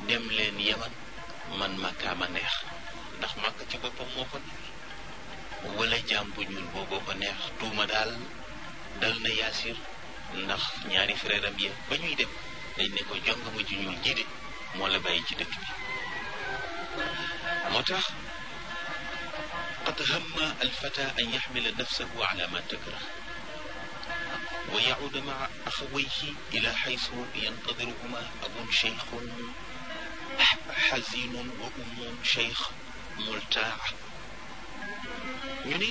dem leen yaman man makkaa ma neex ndax màkk ci boppam moo ko neex wala jaam bu ñuul booboo ko neex tuuma daal dal na yaasir ndax ñaari frère am yi ba ñuy dem dañ ne ko jongama ju ñuul ji de moo la bàyyi ci dëkk bi moo tax qad hamma alfata an yaxmila nafsahu ala ma takrah wa yacuuda maa axawayhi ila xaysu yantadiruhuma abun cheikhun xazinun wa ummun cheikh multaa ñu ne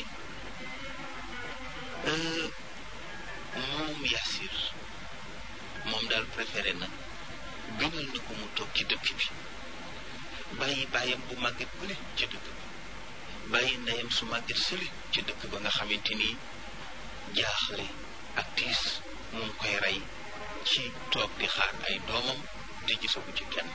moom Yaasir moom daal préféré na gënal na ko mu toog ci dëkk bi bàyyi bàyyam bu màgget bële ci dëkk bi bàyyi ndeyam su màgget sële ci dëkk ba nga xamante ni jaaxle ak tiis mu ngi koy rey ci toog di xaar ay doomam te gisagu ci kenn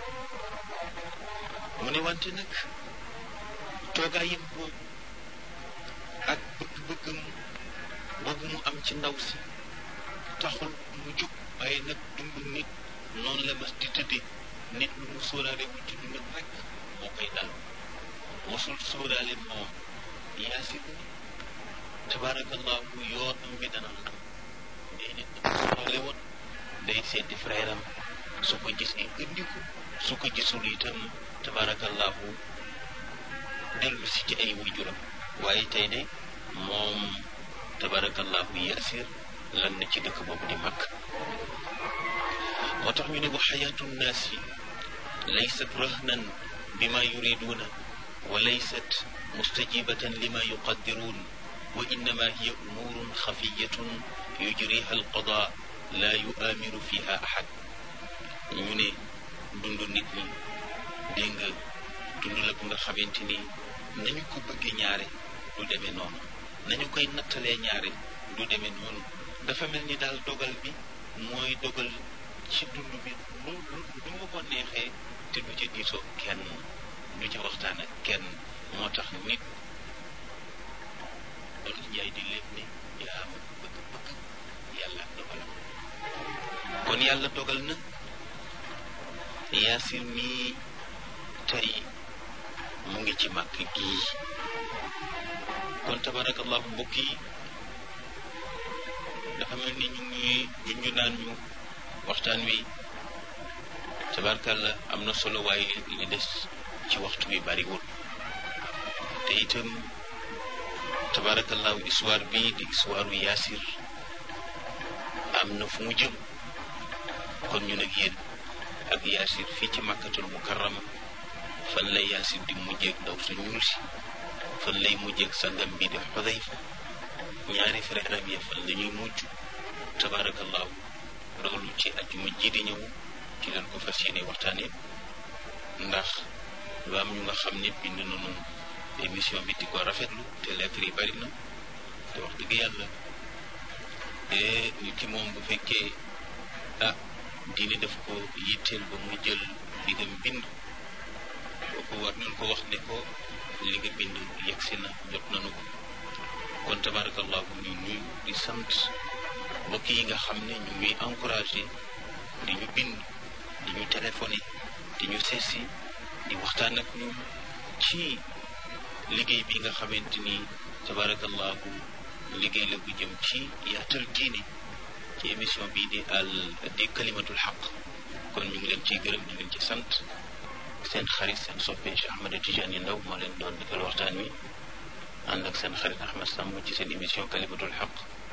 mu ne wante nag toogaayam boobu ak bëgg-bëggam boobu mu am ci ndaw si taxul mu jóg waaye nag dund nit noonu la mas di tëddee nit lu mu sóoraale wul ci dundam rek moo koy dal mosul sóoraale moom Yaasir tabarakallahu yoonam bi dana xam day nit sóoraale woon day seeti frère am su ko gisee indi ko su ko gisul itam tabarakallahu dellu si ci ay waajuram waaye tey de moom tabarakallahu Yaasir lan na ci dëkk boobu di mag moo tax ñu ne wa xayaatu nnaasi laysat rahnan bima yuriduuna wa laysat mustajibatan lima yuqaddiruun wa innama hiya umuurun xafiyatun yujriha alqada la yuaamiru fiha ahad ñu ne dund nit ñi dégg nga dund la bu nga xamante ni nañu ko bëggee ñaare du demee noonu nañu koy nattalee ñaare du demee noonu dafa mel ni daal dogal bi mooy dogal ci dund bi lu lu mu ko neexee te du ca diisoo kenn du ca waxtaan ak kenn moo tax nit loolu njaay di lépp ni yaa ma bëgg-bëgg yàlla ak dogalam kon yàlla dogal na yaasir mii tey mu ngi ci màkk gii kon tabarakallahu mbokk yi dafa mel ni ñu ngi junju naan ñu waxtaan wi tabarkalla am na solo waaye li des ci waxtu wi bariwul te itam tabarakallahu histoire bi di histoire Yaasir am na fu mu jëm kon ñu nag yéen ak Yaasir fii ci màkkatul mukarrama fan lay Yaasir di mujjeeg ndaw su ñuul si fan lay mujjeeg sangam bi di Xudayfa ñaari frère am ya fan la ñuy mujj tabarakallahu loolu ci ajjuma ji di ñëw ci leen ko fas yéene waxtaane ndax lu am ñu nga xam ne bind nañu émission bi di ko rafetlu te lettre yi bari na te wax dëgg yàlla te nit ki moom bu fekkee ah diine daf ko yitteel ba mu jël li nga bind kooku war nañ ko wax ne ko li nga bind yegsi na jot nañu ko kon tabarakallahu ñu nuyu di sant mbokk yi nga xam ne ñu ngi encouragé di ñu bind di ñu téléphoné di ñu seesi di waxtaan ak ñun ci liggéey bi nga xamante ni tabarakallahu liggéey la bu jëm ci yaatal diine ci émission bii di al di kalimatul xaq kon ñu ngi leen ciy gërëm di leen ci sant seen xarit seen soppe Cheikh Ahmed Tidiane Ndaw moo leen doon defal waxtaan wi ànd ak seen xarit Ahmed Samb ci seen émission kalimatul xaq